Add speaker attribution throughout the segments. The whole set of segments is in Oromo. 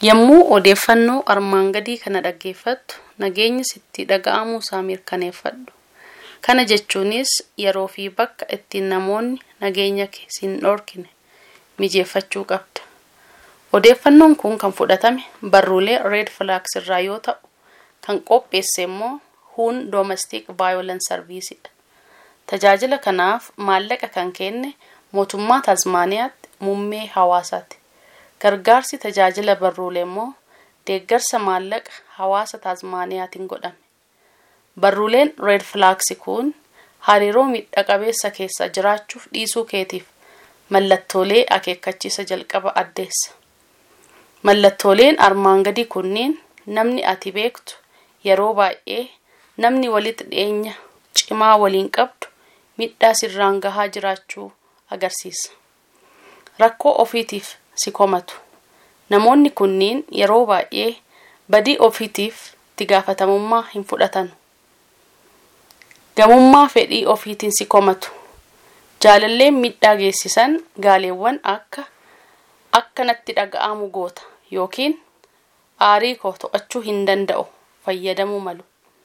Speaker 1: Yommuu odeeffannoo armaan gadii kana dhaggeeffattu nageenyi sitti dhaga'amuu isaa mirkaneeffadhu. Kana jechuunis yeroo fi bakka ittiin namoonni nageenya kee sin dhorkine mijeeffachuu qabda. Odeeffannoon kun kan fudhatame barruulee Red Flags irraa yoo ta'u, kan qopheesse immoo Hun Domestic Violence Service dha. Tajaajila kanaaf maallaqa kan kenne mootummaa Tasmaaniyaatti muummee hawaasaati. Gargaarsi tajaajila barruulee immoo deeggarsa maallaqa hawaasa Tasmaaniyaatiin godhame. Barruuleen Red Flags kun hariiroo miidha qabeessa keessa jiraachuuf dhiisuu keetiif mallattoolee akeekkachiisa jalqaba addeessa. Mallattooleen armaan gadii kunniin namni ati beektu yeroo baay'ee namni walitti dhiyeenya cimaa waliin qabdu miidhaa sirraan gahaa jiraachuu agarsiisa. Rakkoo ofiitiif si komatu. Namoonni kunniin yeroo baay'ee badii ofiitiif itti gaafatamummaa hin fudhatan. Gamummaa fedhii ofiitiin si komatu. Jaalalleen miidhaa geessisan gaaleewwan akka akka natti dhaga'amu goota yookiin aarii koo to'achuu hin danda'u fayyadamuu malu.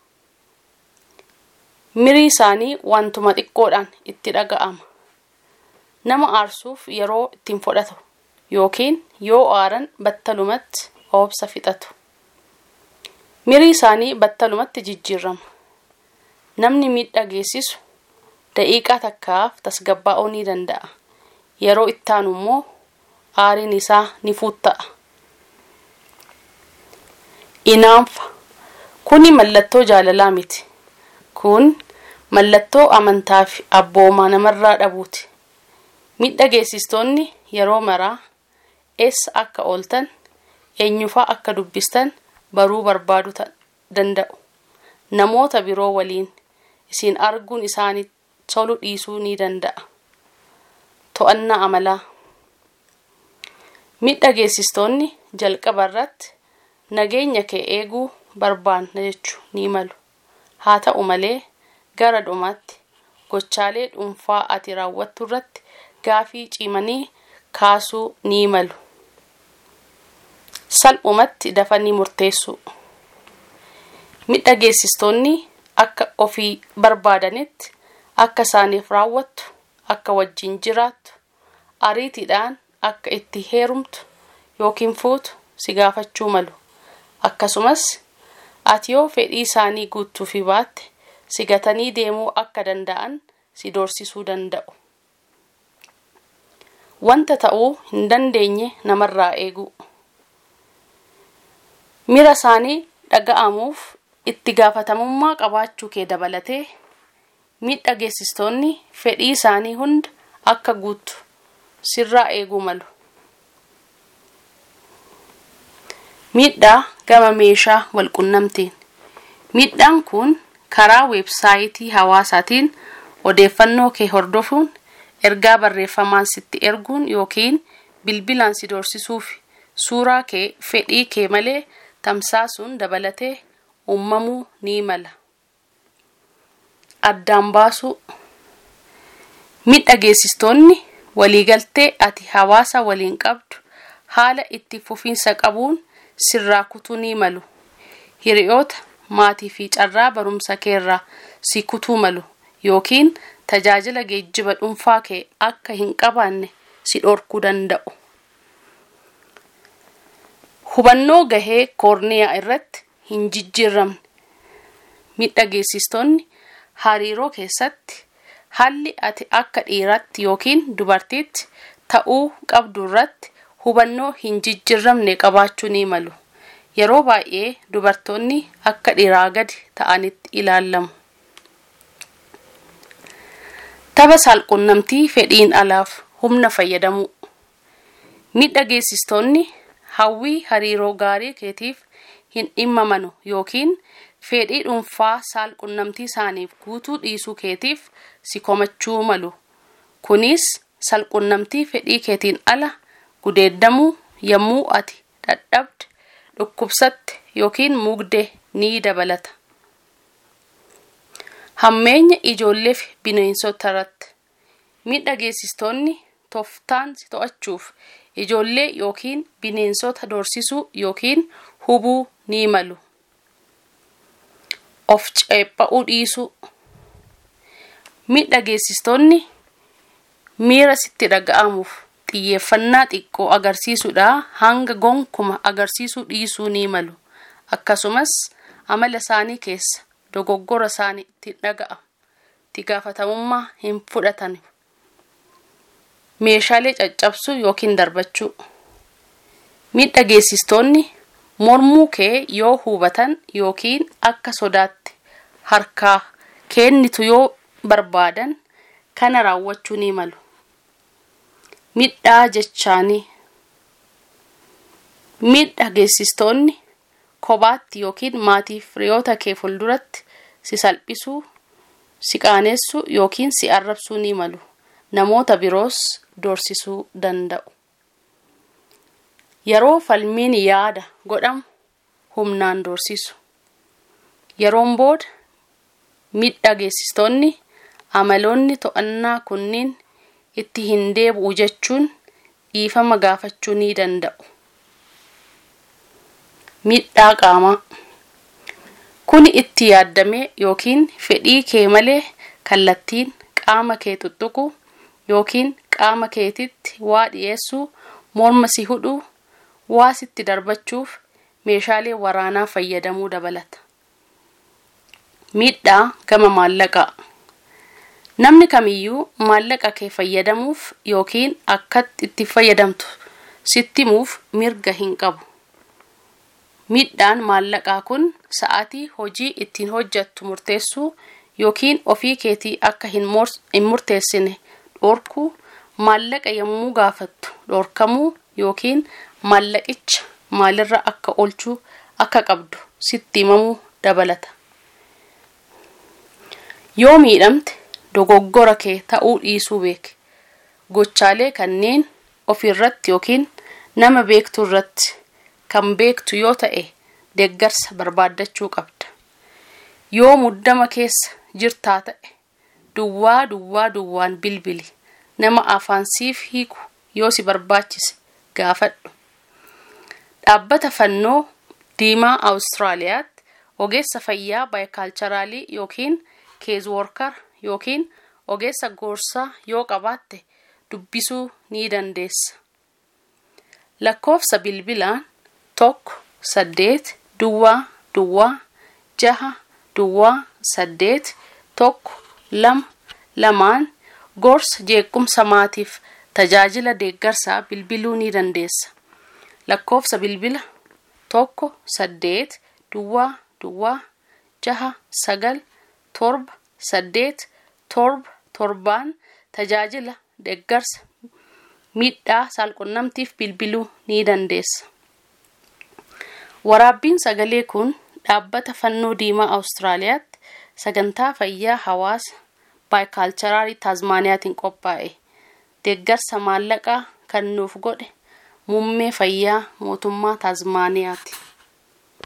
Speaker 1: Mirii isaanii wantuma xiqqoodhaan itti dhaga'ama. Nama aarsuuf yeroo ittiin fudhatu yookiin yoo aaran battalumatti obsa fixatu. Mirii isaanii battalumatti jijjiirama. Namni miidhaa geessisu daqiiqaa takkaaf tasgabbaa'uu ni danda'a. Yeroo ittaanu immoo aariin isaa ni fuutta'a. Inaanfa. Kuni mallattoo jaalalaa miti. Kun mallattoo amantaa fi abboomaa namarraa dhabuuti. Miidha geessistoonni yeroo maraa eessa akka ooltan eenyufaa akka dubbistan baruu barbaadu danda'u. Namoota biroo waliin isin arguun isaanii tolu dhiisuu ni danda'a. To'annaa amalaa. Miidha geessistoonni jalqaba irratti nageenya kee eeguu barbaanna jechuu ni malu. Haa ta'u malee gara dhumaatti gochaalee dhuunfaa ati raawwattu irratti gaafii cimanii kaasuu ni malu. Salphumatti dafanii murteessuu. Miidha geessistoonni akka ofii barbaadanitti akka isaaniif raawwattu, akka wajjin jiraattu, ariitiidhaan akka itti heerumtu yookiin fuutu si gaafachuu malu. Akkasumas ati yoo fedhii isaanii guutuufii baatte si gatanii deemuu akka danda'an si doorsisuu danda'u. Wanta ta'uu hin dandeenye namarraa eeguu. Mira isaanii dhaga'amuuf itti gaafatamummaa qabaachuu kee dabalatee miidha geessistoonni fedhii isaanii hunda akka guutu sirraa eeguu malu. Miidhaa gama meeshaa walqunnamtiin. Miidhaan kun karaa weebsaayitii hawaasaatiin odeeffannoo kee hordofuun ergaa barreeffamaan sitti erguun yookiin bilbilaan si doorsisuuf suuraa kee fedhii kee malee tamsaasuun dabalatee uumamuu ni mala. Addaan baasuu. Miidha geessistoonni waliigaltee ati hawaasa waliin qabdu haala itti fufiinsa qabuun sirraa kutuu ni malu. Hiriyoota, maatii fi carraa barumsa keerraa si kutuu malu yookiin tajaajila geejjiba dhuunfaa kee akka hin qabaanne si dhorkuu danda'u. Hubannoo gahee koorniyaa irratti hin jijjiiramne. Miidha geessistoonni hariiroo keessatti haalli ati akka dhiiraatti yookiin dubartiitti ta'uu qabdu irratti hubannoo hin jijjiiramne qabaachuu ni malu. Yeroo baay'ee dubartoonni akka dhiiraa gadi ta'anitti ilaalamu. Tapha saalqunnamtii fedhiin alaaf humna fayyadamuu. Miidha geessistoonni hawwii hariiroo gaarii keetiif hin dhimmamanu yookiin fedhii dhuunfaa saalqunnamtii isaaniif guutuu dhiisuu keetiif si komachuu malu. Kunis saalqunnamtii fedhii keetiin ala gudeeddamuu yommuu ati dadhabde, dhukkubsatte yookiin mugde ni dabalata. Hammeenya ijoollee fi bineensota irratti miidha geessistoonni tooftaan si to'achuuf ijoollee yookiin bineensota doorsisuu yookiin hubuu ni malu. Of ceepha'uu dhiisuu. Miidhageessistoonni miira sitti dhaga'amuuf xiyyeeffannaa xiqqoo agarsiisuudhaa hanga gonkuma agarsiisuu dhiisuu ni malu. Akkasumas amala isaanii keessa dogoggora isaanii itti dhaga'amu. Itti gaafatamummaa hin fudhatan. Meeshaalee caccabsuu yookiin darbachuu. Miidhageessistoonni mormuu kee yoo hubatan yookiin akka sodaatti harkaa kennitu yoo barbaadan kana raawwachuu ni malu. Miidhaa jechaanii. Miidhageessistoonni kophaatti yookiin maatii firiyoota kee fuulduratti si salphisuu, si qaanessuu yookiin si arrabsuu ni malu. Namoota biroos doorsisuu danda'u. Yeroo falmiin yaada godhamu humnaan doorsisu. Yeroon booda miidhageessistoonni amaloonni to'annaa kunniin itti hin deebi'u jechuun dhiifama gaafachuu ni danda'u. Miidhaa qaamaa. Kuni itti yaaddamee yookiin fedhii kee malee kallattiin qaama kee tuttuquu yookiin qaama keetitti waa dhiyeessuu, morma si hudhuu, waa sitti darbachuuf meeshaalee waraanaa fayyadamuu dabalata. Miidhaa gama maallaqaa. Namni kamiyyuu maallaqa kee fayyadamuuf yookiin akkatti itti fayyadamtu sitti himuuf mirga hin qabu. Miidhaan maallaqaa kun sa'aatii hojii ittiin hojjettu murteessuu yookiin ofii keetii akka hin murteessine dhorkuu, maallaqa yommuu gaafattu dhorkamuu yookiin maallaqicha maalirra akka oolchuu akka qabdu sitti himamuu dabalata. Yoo miidhamte dogoggora kee ta'uu dhiisuu beeki. Gochaalee kanneen ofirratti yookiin nama beektu irratti kan beektu yoo ta'e deeggarsa barbaaddachuu qabda. Yoo muddama keessa jirtaa ta'e duwwaa duwwaa duwwaan bilbili nama afaan siif hiiku yoo si barbaachise gaafadhu. Dhaabbata fannoo diimaa Awustiraaliyaatti ogeessa fayyaa baayikaalcharaalii yookiin keezwoorkar yookiin ogeessa gorsaa yoo qabaatte dubbisuu ni dandeessa. Lakkoofsa bilbilaan tokko saddeet duwwaa duwwaa jaha duwwaa saddeet tokko lama lamaan gorsa jeequmsa maatiif tajaajila deeggarsaa bilbiluu ni dandeessa. Lakkoofsa bilbila tokko saddeet duwwaa duwwaa jaha sagal torba saddeet torba torbaan tajaajila deeggarsa miidhaa saalqunnamtiif bilbiluu ni dandeessa. Waraabbiin sagalee kun dhaabbata fannoo diimaa Awustiraaliyaatti sagantaa fayyaa hawaasa baayikaalcharaalii Taazmaaniyaatiin qophaa'e. Deeggarsa maallaqaa kan nuuf godhe muummee fayyaa mootummaa Taazmaaniyaati.